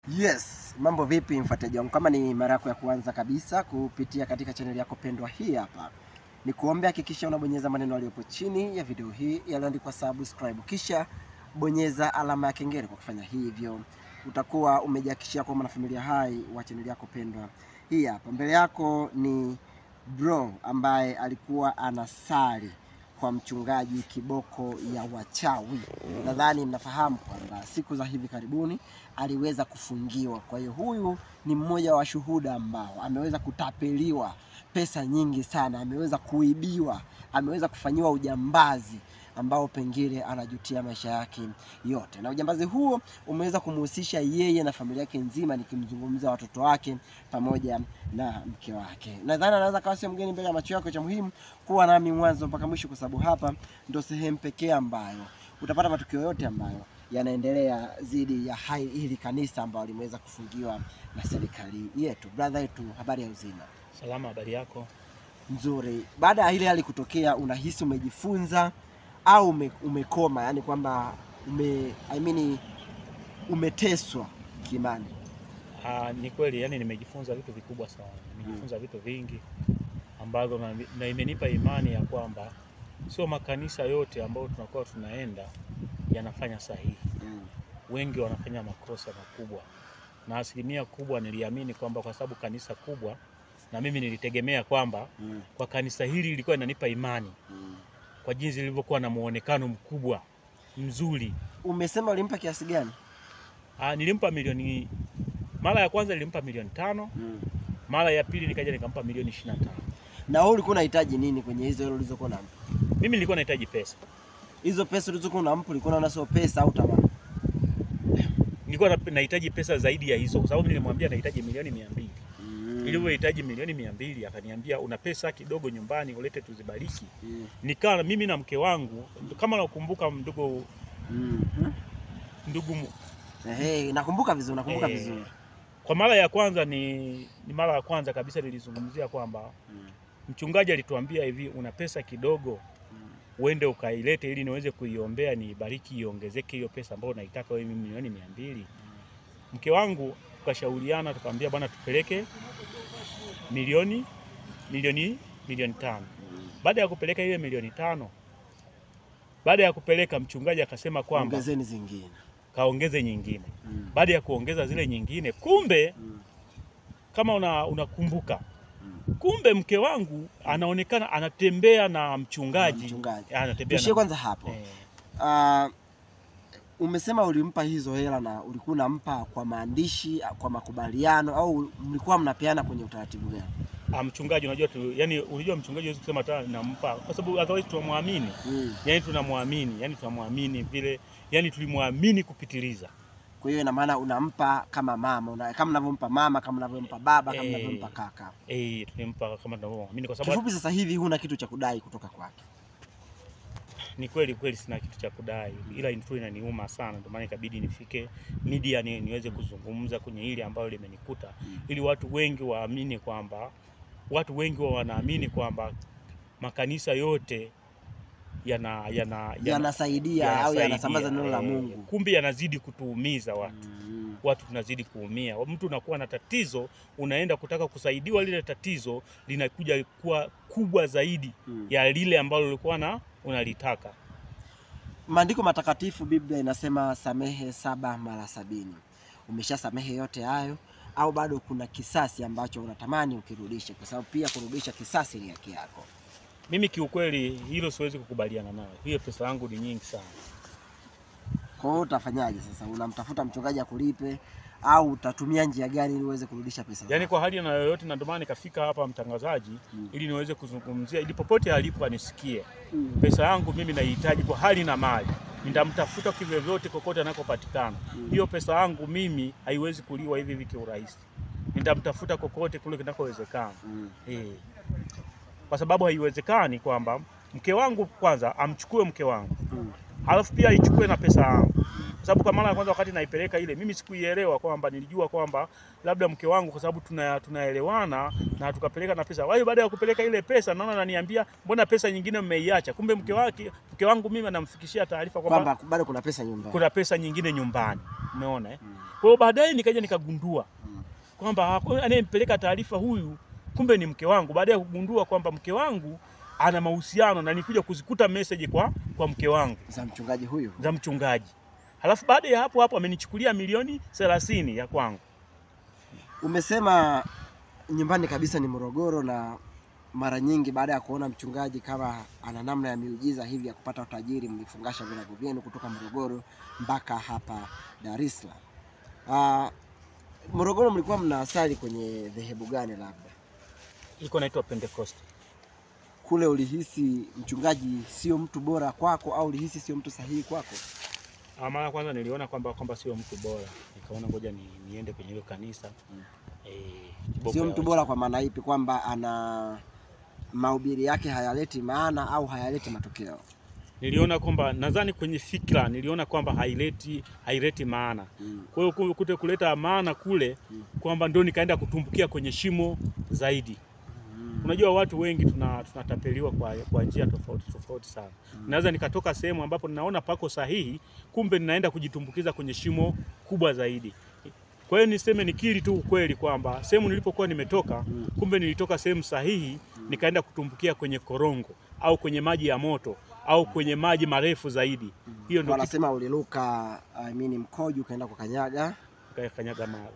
Yes, mambo vipi mfuatiliaji wangu? Kama ni mara yako ya kwanza kabisa kupitia katika chaneli yako pendwa hii hapa, ni kuombe hakikisha unabonyeza maneno yaliyopo chini ya video hii yaliyoandikwa subscribe, kisha bonyeza alama ya kengele. Kwa kufanya hivyo, utakuwa umejihakikishia kuwa mwanafamilia hai wa chaneli yako pendwa hii hapa. Mbele yako ni bro ambaye alikuwa anasali kwa mchungaji kiboko ya wachawi. Nadhani mnafahamu kwamba siku za hivi karibuni aliweza kufungiwa. Kwa hiyo huyu ni mmoja wa shuhuda ambao ameweza kutapeliwa pesa nyingi sana, ameweza kuibiwa, ameweza kufanyiwa ujambazi ambao pengine anajutia maisha yake yote, na ujambazi huo umeweza kumhusisha yeye na familia yake nzima, nikimzungumzia watoto wake pamoja na mke wake. Nadhani anaweza kawa sio mgeni mbele ya macho yako. Cha muhimu kuwa nami mwanzo mpaka mwisho, kwa sababu hapa ndo sehemu pekee ambayo utapata matukio yote ambayo yanaendelea dhidi ya hai hili kanisa ambalo limeweza kufungiwa na serikali yetu. Brother yetu, habari ya uzima? Salama, habari yako? Nzuri. Baada ya ile hali kutokea, unahisi umejifunza au ume, umekoma, yani kwamba ume, I mean, umeteswa kiimani? Ah, ni kweli, yani nimejifunza vitu vikubwa sana, nimejifunza vitu vingi ambavyo na, na imenipa imani ya kwamba sio makanisa yote ambayo tunakuwa tunaenda yanafanya sahihi. Mm. Wengi wanafanya makosa makubwa, na asilimia kubwa niliamini kwamba kwa sababu kanisa kubwa, na mimi nilitegemea kwamba Mm. kwa kanisa hili lilikuwa linanipa imani Mm. kwa jinsi lilivyokuwa na muonekano mkubwa mzuri. Umesema ulimpa kiasi gani? Ah, nilimpa milioni, mara ya kwanza nilimpa milioni tano Mm. mara ya pili nikaja nikampa milioni ishirini na tano. Na wewe ulikuwa unahitaji nini kwenye hizo hilo ulizokuwa unampa? Mimi nilikuwa nahitaji pesa, Hizo pesa ulizokuwa unampa ulikuwa unaona sio pesa au tamaa? nilikuwa na- nahitaji pesa zaidi ya hizo, kwa sababu nilimwambia nahitaji milioni mia mbili. Mm. Ilivyohitaji milioni mia mbili akaniambia una pesa kidogo nyumbani, ulete tuzibariki. Mm. Nikaa mimi na mke wangu, kama nakumbuka, ndugu Mm. ndugu, Ehe, nakumbuka vizuri, nakumbuka Eh. vizuri. kwa mara ya kwanza ni, ni mara ya kwanza kabisa nilizungumzia kwamba Mm. mchungaji alituambia hivi, una pesa kidogo Mm. uende ukailete ili niweze kuiombea niibariki iongezeke hiyo pesa ambayo unaitaka wewe mimi milioni mia mbili. Mke wangu tukashauriana tukamwambia bwana tupeleke milioni milioni milioni tano. Baada ya kupeleka ile milioni tano, baada ya kupeleka mchungaji akasema kwamba Ongezeni zingine. kaongeze nyingine. Mm. Baada ya kuongeza zile nyingine, kumbe Mm. kama una- unakumbuka Mm. kumbe mke wangu anaonekana anatembea na mchungaji, Mchungaji. anatembea Tuishie na, kwanza hapo. eh, Ah, umesema ulimpa hizo hela na ulikuwa unampa kwa maandishi, kwa makubaliano au mlikuwa mnapeana kwenye utaratibu gani? Ah, mchungaji unajua tu, yani unajua mchungaji huwezi kusema hata nampa kwa sababu otherwise tunamwamini. Mm. Yani tunamwamini, yani tunamwamini vile, yani tulimwamini kupitiliza. Kwa hiyo ina maana unampa kama mama, una, kama unavyompa mama, kama unavyompa baba, kama Eh. unavyompa kaka. Eh, tulimpa kama tunavyomwamini kwa sababu Kifupi sasa hivi huna kitu cha kudai kutoka kwake. ni kweli kweli sina kitu cha kudai, ila tu inaniuma sana, ndio maana ikabidi nifike media ni, niweze kuzungumza kwenye hili ambalo limenikuta ili watu wengi waamini kwamba watu wengi wa wanaamini kwamba makanisa yote yana yana, yana Yanasaidia au yanasaidia, yanasambaza neno la eh, Mungu. kumbe yanazidi kutuumiza watu Mm. watu tunazidi kuumia. Mtu unakuwa na tatizo, unaenda kutaka kusaidiwa, lile tatizo linakuja kuwa kubwa zaidi Mm. ya lile ambalo ulikuwa na unalitaka. Maandiko matakatifu, Biblia inasema samehe saba mara sabini. Umeshasamehe yote hayo au bado kuna kisasi ambacho unatamani ukirudishe? Kwa sababu pia kurudisha kisasi ni haki yako. Mimi kiukweli hilo siwezi kukubaliana nayo. Hiyo pesa yangu ni nyingi sana. Kwa hiyo utafanyaje sasa? Unamtafuta mchungaji akulipe au utatumia njia gani ili uweze kurudisha pesa Yaani zako? kwa hali na yoyote, na ndio maana nikafika hapa mtangazaji, Mm. ili niweze kuzungumzia, ili popote alipo anisikie. Mm. Pesa yangu mimi naihitaji kwa hali na mali, nitamtafuta kivyovyote kokote anakopatikana. Mm. Hiyo pesa yangu mimi haiwezi kuliwa hivi hivi kiurahisi, nitamtafuta kokote kule kinakowezekana. Mm. Eh. Kwa sababu haiwezekani kwamba mke wangu kwanza amchukue mke wangu Mm. alafu pia aichukue na pesa yangu. kwa sababu kwa mara ya kwanza wakati naipeleka ile, mimi sikuielewa kwamba, nilijua kwamba labda mke wangu kwa sababu tuna tunaelewana na tukapeleka na pesa. Wao baada ya kupeleka ile pesa, naona ananiambia mbona pesa nyingine mmeiacha? Kumbe mke wake mke wangu mimi anamfikishia taarifa kwamba Kwamba bado kuna pesa nyumbani. kuna pesa nyingine nyumbani, umeona eh? Mm. Kwa hiyo baadaye nikaja nikagundua Mm. kwamba haku- anayempeleka taarifa huyu kumbe ni mke wangu. Baada ya kugundua kwamba mke wangu ana mahusiano na nikuja kuzikuta message kwa, kwa mke wangu Za mchungaji huyu. za mchungaji. Halafu baada ya hapo hapo amenichukulia milioni 30 ya kwangu. Umesema nyumbani kabisa ni Morogoro, na mara nyingi baada ya kuona mchungaji kama ana namna ya miujiza hivi ya kupata utajiri, mlifungasha virago vyenu kutoka Morogoro mpaka hapa Dar es Salaam. Ah, Morogoro mlikuwa mnaasali kwenye dhehebu gani? Labda Iko naitwa Pentecost. kule ulihisi mchungaji sio mtu bora kwako, au ulihisi sio mtu sahihi kwako? Ah, Mara ya kwanza niliona kwamba kwamba sio mtu bora, nikaona ngoja ni, niende kwenye hilo kanisa Mm. eh, kiboko Sio ya mtu bora kwa maana ipi? Kwamba ana mahubiri yake hayaleti maana au hayaleti matokeo? niliona kwamba nadhani kwenye fikra niliona kwamba haileti haileti maana. Mm. Kwa hiyo ku- kute kuleta maana kule Mm. kwamba ndio nikaenda kutumbukia kwenye shimo zaidi. Mm. Unajua watu wengi tuna, tunatapeliwa kwa, kwa njia tofauti tofauti sana. Mm. Naweza nikatoka sehemu ambapo ninaona pako sahihi, kumbe ninaenda kujitumbukiza kwenye shimo kubwa zaidi. Kwa hiyo niseme nikiri tu ukweli kwamba sehemu nilipokuwa nimetoka, Mm. kumbe nilitoka sehemu sahihi, nikaenda kutumbukia kwenye korongo au kwenye maji ya moto au kwenye maji marefu zaidi. Hiyo ndio kitu wanasema uliruka I mean, mkojo ukaenda kwa kanyaga. kanyaga mawe.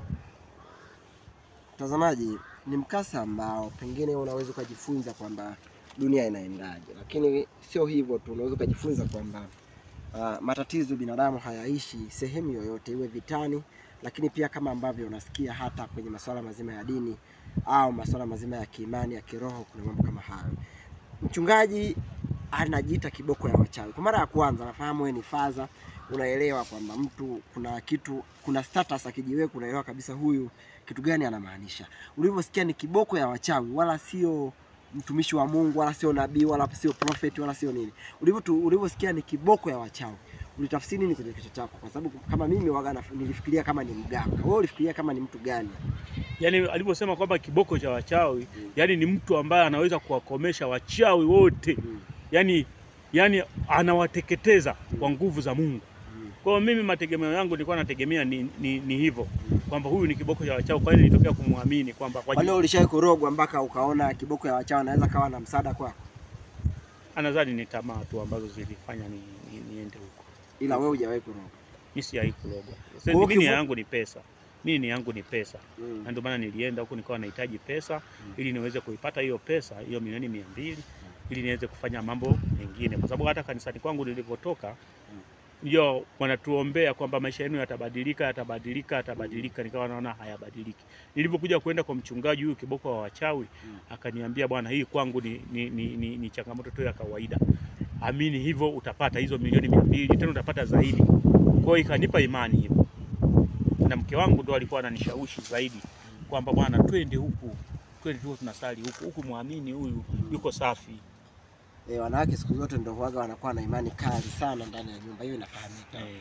Mtazamaji, ni mkasa ambao pengine unaweza ukajifunza kwamba dunia inaendaje, lakini sio hivyo tu, unaweza ukajifunza kwamba ah, matatizo binadamu hayaishi sehemu yoyote, iwe vitani, lakini pia kama ambavyo unasikia hata kwenye masuala mazima ya dini au masuala mazima ya kiimani ya kiroho, kuna mambo kama hayo. Mchungaji anajiita kiboko ya wachawi. Kwa mara ya kwanza, nafahamu wewe ni faza, unaelewa kwamba mtu kuna kitu, kuna status akijiweka, unaelewa kabisa huyu kitu gani anamaanisha. Ulivyosikia ni kiboko ya wachawi, wala sio mtumishi wa Mungu, wala sio nabii, wala sio prophet, wala sio nini. Ulivyo ulivyosikia ni kiboko ya wachawi, ulitafsiri nini kwenye kichwa chako? Kwa sababu kama mimi waga naf- nilifikiria kama ni mganga, wewe ulifikiria kama ni mtu gani? Yaani alivyosema kwamba kiboko cha wachawi, yaani ni mtu ambaye anaweza kuwakomesha wachawi wote. Mm. Yaani yaani anawateketeza kwa nguvu za Mungu. Mm. Kwa hiyo mimi mategemeo yangu nilikuwa nategemea ni, ni, ni hivyo kwamba huyu ni kiboko cha wachawi, kwa hiyo nilitokea kumwamini kwamba kwa Kwani jina- ulishawahi kurogwa mpaka ukaona kiboko ya wachawi anaweza kawa na msaada kwako? anadhani ni tamaa tu ambazo zilifanya ni, ni, niende huko. Ila wewe hujawahi kurogwa. Mimi sijawahi kulogwa. Kwa Sasa hiyo mimi nia kifu- yangu ni pesa. Mimi nia yangu ni pesa. Mm. Na ndio maana nilienda huko nikawa nahitaji pesa Mm. ili niweze kuipata hiyo pesa, hiyo milioni mia mbili ili niweze kufanya mambo mengine, kwa sababu hata kanisani kwangu nilivyotoka ndio wanatuombea kwamba maisha yenu yatabadilika, yatabadilika, yatabadilika. Nikawa naona hayabadiliki. Nilipokuja kwenda kwa mchungaji huyu kiboko wa wachawi Mm. akaniambia, bwana, hii kwangu ni, ni, ni, ni, ni changamoto tu ya kawaida, amini hivyo utapata hizo milioni mia mbili tena utapata zaidi. Kwa hiyo ikanipa imani hivyo, na mke wangu ndo alikuwa ananishawishi zaidi kwamba bwana, twende huku, twende tu tunasali huku huku, muamini huyu yuko safi. E, wanawake siku zote ndio huwaga wanakuwa na imani kali sana ndani ya nyumba, hiyo inafahamika. Eh,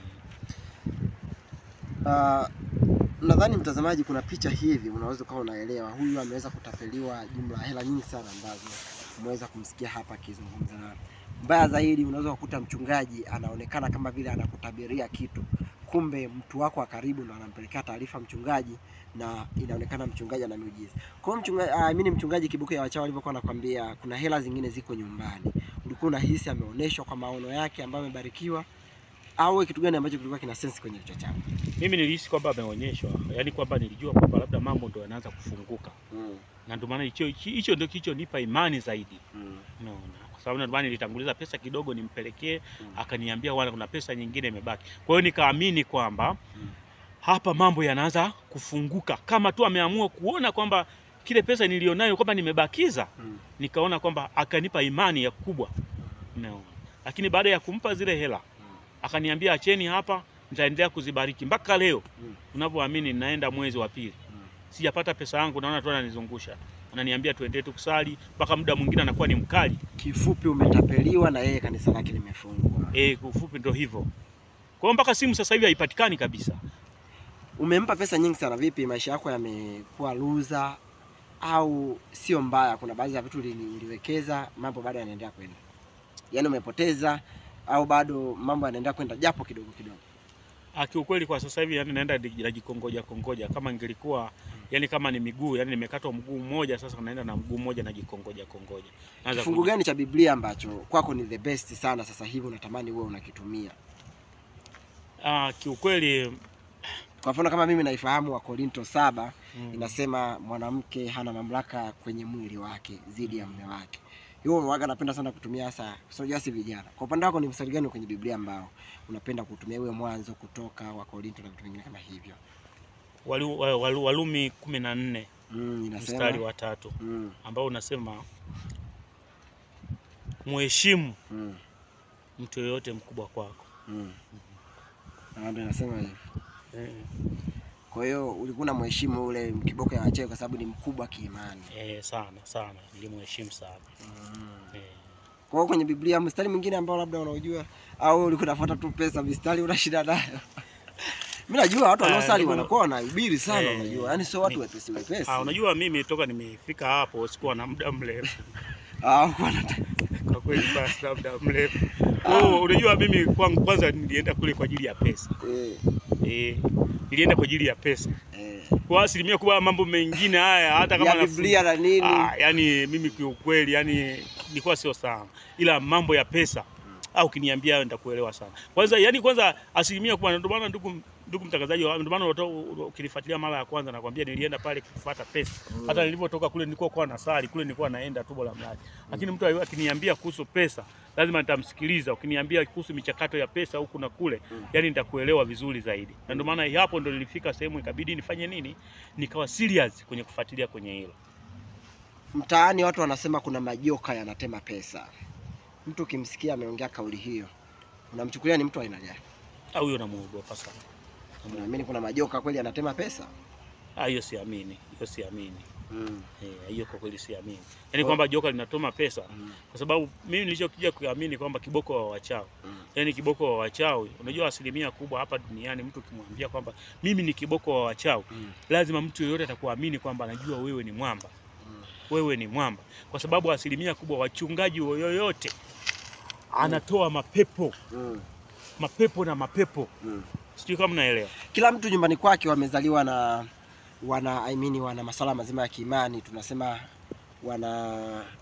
Ah, nadhani mtazamaji, kuna picha hivi unaweza ukawa unaelewa huyu ameweza kutapeliwa jumla ya hela nyingi sana ambazo umeweza kumsikia hapa akizungumza. Na mbaya zaidi, unaweza kukuta mchungaji anaonekana kama vile anakutabiria kitu, kumbe mtu wako wa karibu ndo anampelekea taarifa mchungaji, na inaonekana mchungaji ana miujiza. Kwa hiyo mchungaji, ah, mimi mchungaji Kiboko ya Wachawi alivyokuwa anakwambia kuna hela zingine ziko nyumbani, ulikuwa unahisi ameonyeshwa kwa maono yake ambayo amebarikiwa, au kitu gani ambacho kilikuwa kina sense kwenye kichwa chako? mimi nilihisi kwamba ameonyeshwa, yaani kwamba nilijua kwamba labda mambo ndo yanaanza kufunguka, Mm, na ndio maana hicho hicho ndio kilichonipa imani zaidi. mm. Unaona, kwa sababu ndio maana nilitanguliza pesa kidogo nimpelekee, Mm. akaniambia wana kuna pesa nyingine imebaki. Kwa hiyo nikaamini kwamba Mm. hapa mambo yanaanza kufunguka, kama tu ameamua kuona kwamba kile pesa nilionayo kwamba nimebakiza, Mm. nikaona kwamba akanipa imani ya kubwa. Unaona, lakini baada ya kumpa zile hela akaniambia acheni hapa, nitaendelea kuzibariki mpaka leo. Mm. Unavyoamini, ninaenda mwezi wa pili Mm. sijapata pesa yangu, naona tu ananizungusha, ananiambia tuendelee tu kusali, mpaka muda mwingine anakuwa ni mkali. Kifupi umetapeliwa na yeye kanisa lake limefungwa. Eh, kwa ufupi ndo hivyo. Kwa hiyo mpaka simu sasa hivi haipatikani kabisa. Umempa pesa nyingi sana, vipi maisha yako yamekuwa luza au sio mbaya? Kuna baadhi ya vitu uli- uliwekeza, mambo bado yanaendelea kwenda, yaani umepoteza au bado mambo yanaendelea kwenda japo kidogo kidogo? Ah, kiukweli kwa sasa hivi yani naenda di- najikongoja kongoja kama ingelikuwa yani kama ni miguu yani nimekatwa mguu mmoja sasa naenda na mguu mmoja najikongoja kongoja. Naanza Kifungu kuji- gani cha Biblia ambacho kwako ni the best sana sasa hivi unatamani uwe unakitumia? Ah, kiukweli Kwa mfano kama mimi naifahamu Wakorinto saba mm, inasema mwanamke hana mamlaka kwenye mwili wake dhidi ya mume wake. Hiyo waga napenda sana kutumia hasa sio si vijana. Kwa upande wako ni mstari gani kwenye Biblia ambao unapenda kutumia iwe mwanzo kutoka Wakorinto na vitu vingine kama hivyo? Walu, wa- walu, Walumi kumi na nne Mm, inasema mstari wa tatu mm, ambao unasema muheshimu mm, mtu yoyote mkubwa kwako. mm. Na ndio inasema hivyo. Eh, Kwa hiyo ulikuwa na mheshimu ule kiboko ya wachewe kwa sababu ni mkubwa kiimani. eh, sana sana nilimheshimu sana Mm. eh. Kwa hiyo kwenye Biblia mstari mwingine ambao labda unaojua au ulikuwa unafuata tu pesa mistari una shida nayo? Mimi najua watu Ah, wanaosali ndio. wanakuwa wanahubiri sana Eh, unajua. Yaani sio watu ni- wepesi wepesi. Ah, unajua mimi toka nimefika hapo sikuwa na muda mrefu Ah, wana- kwa kweli, basi na muda mrefu. Oh, unajua mimi kwangu kwanza nilienda kule kwa ajili ya pesa eh, eh, nilienda kwa ajili ya pesa. eh. Kwa asilimia kubwa mambo mengine haya hata kama ya nafu- Biblia na nini? Ah, yani mimi kiukweli yani nilikuwa sio sana, ila mambo ya pesa au ukiniambia hayo nitakuelewa sana. Kwanza yani kwanza asilimia kubwa, ndio maana ndugu ndugu mtangazaji, wa- ndio maana unato- ukinifuatilia mara ya kwanza nakwambia nilienda pale kufuata pesa. Mm. Hata nilivyotoka kule nilikuwa kwa nasali kule, nilikuwa naenda tu bora mradi, lakini mtu akiniambia kuhusu pesa lazima nitamsikiliza. Ukiniambia kuhusu michakato ya pesa huku na kule, Mm. yani nitakuelewa vizuri zaidi, na ndio maana hapo ndo nilifika sehemu ikabidi nifanye nini, nikawa serious kwenye kufuatilia kwenye hilo. Mtaani watu wanasema kuna majoka yanatema pesa. Mtu ukimsikia ameongea kauli hiyo, unamchukulia ni mtu wa aina gani? au huyo namuogopa sana. Unaamini kuna majoka kweli yanatema pesa? Ah, hiyo siamini, hiyo siamini. Mm. Eh, hiyo kwa kweli siamini. Yaani Kwa- kwamba joka linatoma pesa Mm. kwa sababu mimi nilichokuja kuamini kwamba kiboko wa wachawi. Mm. Yaani kiboko wa wachawi, unajua asilimia kubwa hapa duniani mtu ukimwambia kwamba mimi ni kiboko wa wachawi, Mm. lazima mtu yeyote atakuamini kwamba anajua wewe ni mwamba. Mm. Wewe ni mwamba. Kwa sababu asilimia kubwa wachungaji yoyote anatoa mapepo, Mm. mapepo na mapepo. Mm. Sijui kama mnaelewa. Kila mtu nyumbani kwake wamezaliwa na wana I mean, wana masuala mazima ya kiimani, tunasema wana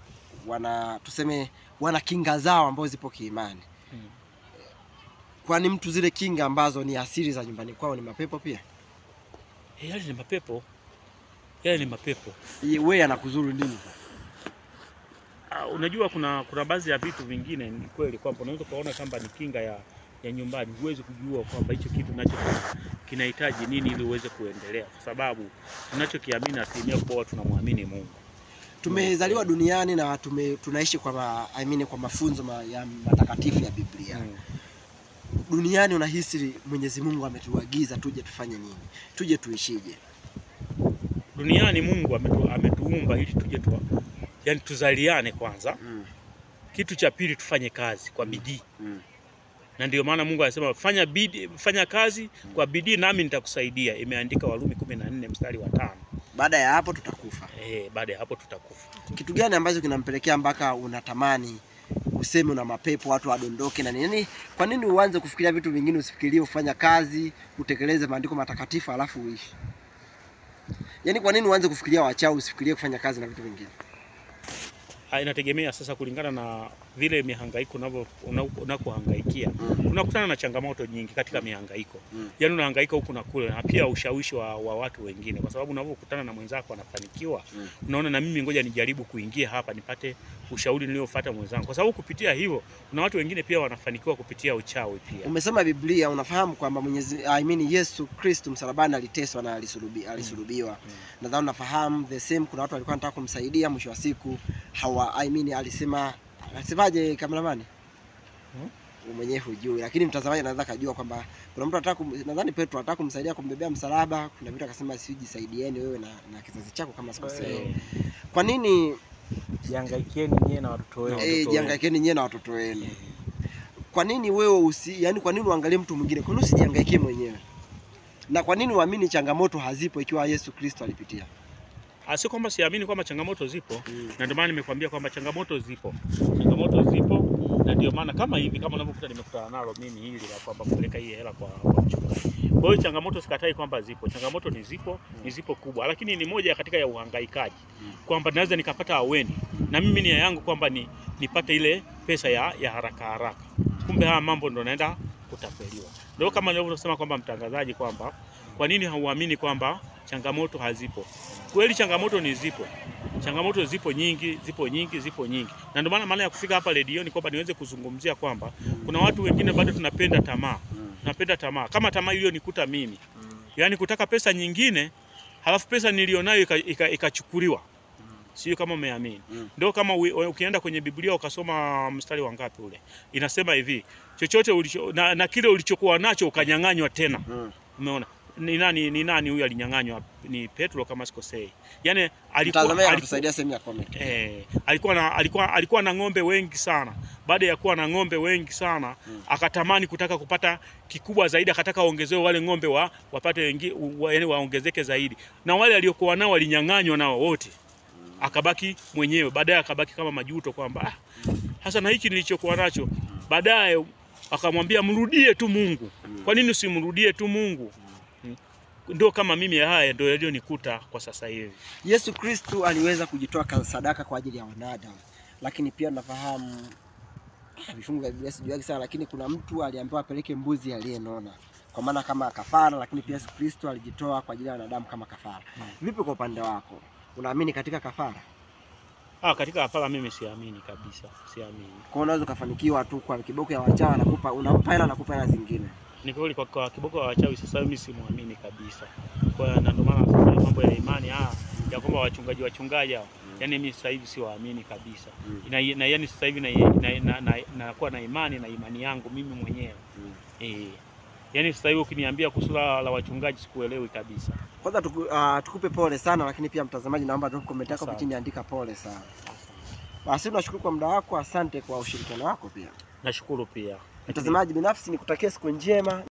wana tuseme wana kinga zao ambazo zipo kiimani. Mm. Kwani mtu zile kinga ambazo ni asili za nyumbani kwao ni mapepo pia? Eh, yale ni mapepo. Yale ni mapepo. Wewe anakuzuru nini? Ah, unajua kuna kuna baadhi ya vitu vingine ni kweli kwamba unaweza ukaona kwamba ni kinga ya ya nyumbani, huwezi kujua kwamba hicho kitu nacho kinahitaji nini ili uweze kuendelea, kwa sababu tunachokiamini asilimia kubwa watu tunamwamini Mungu. Tumezaliwa duniani na tume, tunaishi kwa ma, I mean, kwa mafunzo ma, ya matakatifu ya Biblia. Mm. Duniani unahisi Mwenyezi Mungu ametuagiza tuje tufanye nini? Tuje tuishije? Duniani Mungu ametu, ametuumba ili tuje tu, yani tuzaliane kwanza, Mm. kitu cha pili tufanye kazi kwa bidii, Mm. na ndio maana Mungu anasema fanya bidii, fanya kazi kwa bidii nami nitakusaidia. Imeandika Warumi kumi na nne mstari wa tano. Baada ya hapo tutakufa. Eh, baada ya hapo tutakufa. Kitu gani ambacho kinampelekea mpaka unatamani useme una mapepo watu wadondoke na nini? Kwa nini uanze kufikiria vitu vingine, usifikirie ufanya kazi, utekeleze maandiko matakatifu alafu uishi? Yaani kwa nini uanze kufikiria wachawi, usifikirie kufanya kazi na vitu vingine? Ah, inategemea sasa kulingana na vile mihangaiko unavyo una- unakohangaikia. Mm. Unakutana na changamoto nyingi katika mihangaiko. Mm. Yaani unahangaika huku na kule na pia ushawishi wa, wa watu wengine kwa sababu unavyokutana na mwenzako anafanikiwa, Mm. unaona na mimi ngoja nijaribu kuingia hapa nipate ushauri niliofuata mwenzangu. Kwa sababu kupitia hivyo kuna watu wengine pia wanafanikiwa kupitia uchawi pia. Umesoma Biblia, unafahamu kwamba Mwenyezi I mean Yesu Kristo msalabani aliteswa na alisulubi, alisulubiwa. Mm. Nadhani unafahamu the same, kuna watu walikuwa wanataka kumsaidia, mwisho wa siku hawa I mean alisema alisemaje kameramani? Hmm? Wewe mwenyewe hujui, lakini mtazamaji anaweza kujua kwamba kuna mtu anataka kum- nadhani Petro anataka kumsaidia kumbebea msalaba, kuna vitu akasema sijisaidieni wewe na, na kizazi chako kama sikosei. Eh, Kwa nini Jihangaikieni nyie na watoto wenu. Na eh, watoto jihangaikeni nyewe na watoto wenu? kwa nini wewe usi, yani kwa nini uangalie mtu mwingine? Kwa nini usijihangaikie mwenyewe? Na kwa nini uamini changamoto hazipo ikiwa Yesu Kristo alipitia? Ah, si kwamba siamini kwamba changamoto zipo, na ndio maana nimekuambia kwamba changamoto zipo, changamoto zipo, na ndio maana kama hivi, kama unavyokuta nimekutana nalo mimi hili la kwamba kupeleka hii hela kwa, kwa mchungaji. Kwa hiyo changamoto sikatai kwamba zipo, changamoto ni zipo, ni zipo kubwa, lakini ni moja katika ya uhangaikaji kwamba naweza nikapata aweni na mimi nia yangu kwamba ni nipate ile pesa ya, ya haraka haraka, kumbe haya mambo ndo naenda kutapeliwa. Ndio kama nilivyosema kwamba mtangazaji, kwamba kwa nini hauamini kwamba changamoto hazipo? Kweli changamoto ni zipo, changamoto zipo nyingi, zipo nyingi, zipo nyingi, na ndio maana maana ya kufika hapa redioni kwamba niweze kuzungumzia kwamba kuna watu wengine bado tunapenda tamaa, tunapenda tamaa kama tamaa iliyonikuta mimi, yaani kutaka pesa nyingine, halafu pesa nilionayo ikachukuliwa ika, ika sio kama umeamini. Mm. Ndio kama ui- ukienda kwenye Biblia ukasoma mstari wa ngapi ule, inasema hivi chochote ulicho, na, na kile ulichokuwa nacho ukanyang'anywa tena. Mm. Umeona ni nani ni nani huyu alinyang'anywa? Ni Petro kama sikosei. Yani alikuwa, Mtazamaji alikuwa, anatusaidia sehemu ya comment. eh, alikuwa na alikuwa alikuwa na ng'ombe wengi sana. Baada ya kuwa na ng'ombe wengi sana Mm. akatamani kutaka kupata kikubwa zaidi, akataka waongezewe wale ng'ombe wa wapate wengi, wa, yani waongezeke zaidi, na wale aliokuwa nao walinyang'anywa nao wote akabaki mwenyewe. Baadaye akabaki kama majuto kwamba ah, hasa na hiki nilichokuwa nacho. Baadaye akamwambia mrudie tu Mungu. Kwa nini usimrudie tu Mungu? Mm. Ndio kama mimi, haya ndio yaliyonikuta kwa sasa hivi. Yesu Kristu aliweza kujitoa ka- sadaka kwa ajili ya wanadamu, lakini pia nafahamu ah, vifungu vya Biblia sijuagi sana, lakini kuna mtu aliambiwa apeleke mbuzi aliyenona kwa maana kama kafara, lakini pia Yesu Kristo alijitoa kwa ajili ya wanadamu kama kafara. Hmm. Vipi kwa upande wako, unaamini katika kafara? Ah, katika hapana, mimi siamini kabisa, siamini. Kwa unaweza ukafanikiwa tu kwa kiboko ya wachawi, anakupa unampa hela, anakupa hela zingine. Ni kweli kwa, kwa kiboko wa wachawi sasa mimi simwamini kabisa. Kwa hiyo na ndio maana sasa mambo ya imani ah, ya kwamba wachungaji wachungaji hao, yani mimi sasa hivi siwaamini kabisa. Mm. Na, na yani sasa hivi na, na, na, na, nakuwa na imani na imani yangu mimi mwenyewe. Mm. Eh. Yaani sasa hivi ukiniambia kuhusu la la wachungaji sikuelewi kabisa. Kwanza tuku, uh, tukupe pole sana, lakini pia mtazamaji, naomba drop comment yako hapo Asante. chini, andika pole sana. Basi tunashukuru kwa muda wako, asante kwa ushirikiano wako pia. Nashukuru pia. Mtazamaji binafsi, nikutakia siku njema.